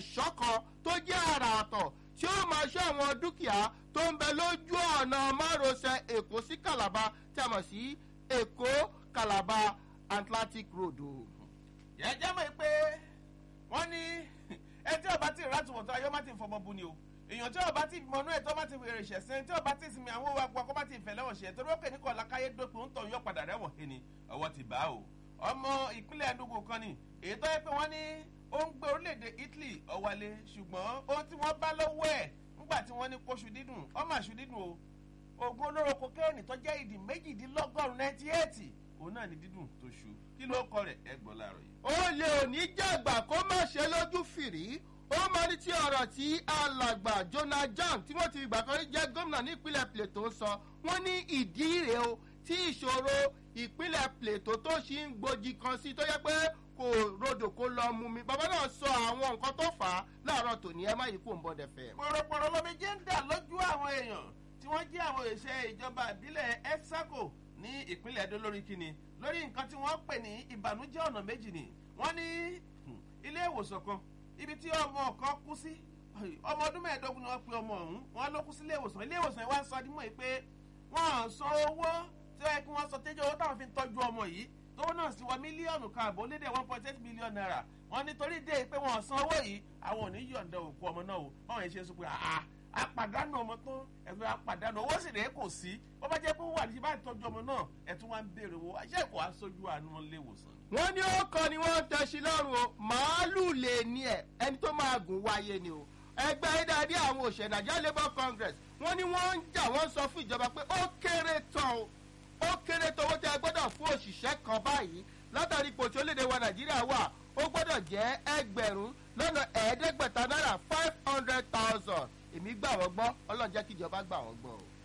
ẹ̀ṣọ́ kan tó jẹ́ àrà àtọ̀ tí ó máa ṣọ́ àwọn dúkìá tó ń bẹ lójú ọ̀nà márosẹ̀ èkó sí calabar tí a mọ̀ sí èkó calabar atlantic road o. jẹ́jẹ́ mọ̀ pé wọ́n ní ẹ tí ọba tí ìrátù wọ̀tọ́ ayọ́ má ti fọmọ bu ni o èèyàn tí ọba tí mọnú ẹ̀ tó má ti wèrè ṣẹ̀sìn tí ọba tí sinmi àwọn owó agbọ́ kó má ti fẹ̀ lẹ́wọ̀n ṣẹ̀ torí ó kè ní kọ́ lákáyé dópin ń tọ̀ yọ padà rẹ́wọ̀n he ni ọwọ́ ti bá o ọmọ ìpínlẹ̀ Enugu kan ni èyí tó yẹ pé wọ́n ní ó ń gbé orílẹ̀-èdè Italy ọ̀wálé ṣùgbọ́n ohun tí wọ́n bá lọ́wọ́ ẹ̀ nígbà tí wọ́n ní kóṣù dídùn ọmọ àṣù dídùn o oògùn olóró kokéènì tó jẹ́ ìdí méjìdínlọ́gọ́rùn-ún ninety eight òun náà ní dídùn tó ṣu kí ló kọ rẹ̀ ẹ gbọ́ láàárọ̀ yìí. ó lè òní jàgbà kó má ṣe lójú fìrí ó máa ní tí ọ̀rọ̀ tí alàgbà Jonah Jam tí wọ́n ti ìgbà kan rí jẹ́ gómìnà nípínlẹ̀ Plateau ń sọ wọ́n ní ìdí rèé o tí ìṣòro ìpínlẹ̀ Plateau tó ṣì ń gbòjì kan sí tó yẹ pé kò rodò kó lọ mú mi bàbá náà sọ àwọn nǹkan tó fà á láàárọ̀ tòní ẹ má yìí kó ń bọ̀ dẹ̀fẹ̀. pọ̀rọ̀pọ̀rọ̀ lómi jẹ́ ń dà lójú àwọn èèyàn tí wọ́n jẹ́ àwọn òṣìṣẹ́ ìjọba ìbílẹ̀ EFSACO ní ìpínlẹ̀ Edo lórí kíni lórí nǹkan tí wọ́n pè ní ìbànújẹ́ ọ̀nà méjì ni wọ́n ní ilé ìwòsàn kan ibi tí ọmọ kan kú sí ọmọ ọdún mẹ́ẹ̀ẹ́dógún ni wọ́n pe ọmọ ọ̀hún wọ́n ló kú sí ilé ìwòsàn ilé ìwòsàn wa ń sọ dímọ̀ yìí pé wọ́n san owó tí wọ́n yẹ kí wọ́n sọ tẹ́jọ́ owó táwọn fi ń tọ́jú ọmọ yìí tówó náà sì wọ mílíọ̀nù kan àbọ̀ lédè one point eight million naira wọ́n nítorí dé pé wọ́n san owó yìí àwọn ò ní yọ̀ǹda òkú ọmọ náà o báwọn yẹn ṣe sọ pé àá àpàdánù ọmọ tán ẹ̀fẹ̀ àpàdánù owó sì rèé kò sí wọ́n bá jẹ́ pé wà ní bá tọ́jú ọmọ náà ẹ̀tún wá ń béèrè owó àṣẹ kò aṣojú àánú ilé ìwòsàn. wọ́n ní ó kọ́ ni wọ́n ń tẹ̀sí lọ́rùn o màálù lè ní ẹ̀ ẹni tó máa gùn wáyé ni o ẹgbẹ́ ìdádé àwọn òṣèlú Nigeria Labour Congress wọ́n ní wọ́n ń jà wọ́n sọ fún ìjọba pé ó kéré tán o ó kéré tán owó tí a gbọ́dọ̀ fún òṣìṣẹ́ kan báyìí látàrí ipò tí orílẹ̀-èdè wa Nàìjíríà wà ó gbọ́dọ̀ jẹ́ ẹgbẹ̀rún lọ́nà ẹ̀ẹ́dẹ́gbẹ̀ta náírà five hundred thousand èmi gbà wọ́n gbọ́ Ọlọ́run jẹ́ kí ìjọba gbà wọ́n gbọ́ o.